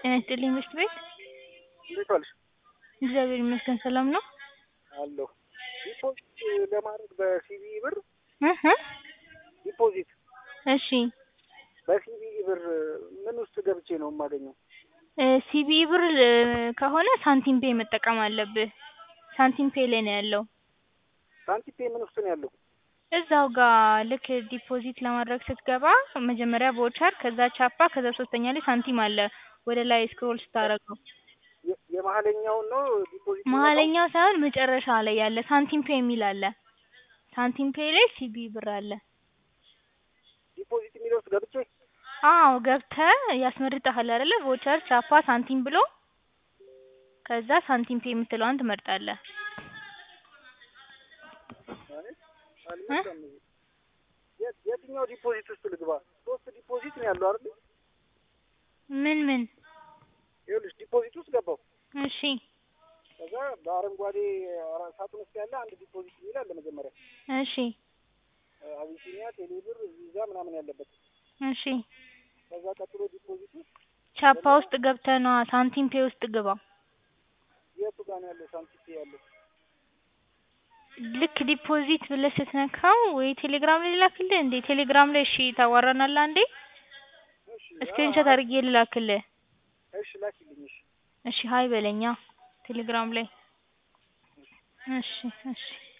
ጤና ይስጥልኝ ምሽት ቤት እንዴት ዋልሽ? እግዚአብሔር ይመስገን ሰላም ነው። አለሁ። ዲፖዚት ለማድረግ በሲቢኢ ብር እህ ዲፖዚት እሺ በሲቢኢ ብር ምን ውስጥ ገብቼ ነው የማገኘው? እ ሲቢኢ ብር እ ከሆነ ሳንቲም ፔይ መጠቀም አለብህ። ሳንቲም ፔይ ላይ ነው ያለው። ሳንቲም ፔይ ምን ውስጥ ነው ያለው? እዛው ጋር ልክ ዲፖዚት ለማድረግ ስትገባ መጀመሪያ ቮቸር ከዛ ቻፓ ከዛ ሶስተኛ ላይ ሳንቲም አለ ወደ ላይ ስክሮል ስታደርገው የ- የመሀለኛውን ነው ዲፖዚት የሚመጣው? መሀለኛው ሳይሆን መጨረሻ ላይ ያለ ሳንቲም ፔይ የሚል አለ። ሳንቲም ፔይ ላይ ሲቢኢ ብር አለ። ዲፖዚት የሚለው ውስጥ ገብቼ አዎ ገብተህ ያስመርጥሃል አይደለ ቮቸር ቻፓ ሳንቲም ብሎ ከዛ ሳንቲም ፔይ የምትለዋን ትመርጣለህ። ማለት አልመጣም እዚህ። የት- የትኛው ዲፖዚት ውስጥ ልግባ? ሶስት ዲፖዚት ነው ያለው አይደል? ምን ምን? ይኸውልሽ ዲፖዚት ውስጥ ገባው። እሺ ከዛ በአረንጓዴ አራ- ሳጥን ውስጥ ያለ አንድ ዲፖዚት የሚል አለ መጀመሪያ እሺ እ አቢሲኒያ፣ ቴሌብር፣ ቪዛ ምናምን ያለበት እሺ ከዛ ቀጥሎ ዲፖዚት ውስጥ ቻፓ ውስጥ ገብተህ ነዋ ሳንቲም ፔይ ውስጥ ግባ። የቱ ጋር ነው ያለው ሳንቲም ፔይ ያለው? ልክ ዲፖዚት ብለህ ስትነካው ወይ ቴሌግራም ላይ ልላክልህ እንዴ? ቴሌግራም ላይ እሺ ታዋራናለህ አንዴ እሺ ስክሪንሾት አ- አድርጌ ልላክልህ። እሺ ላኪልኝ። እሺ እሺ ሀይ በለኛ ቴሌግራም ላይ እሺ እሺ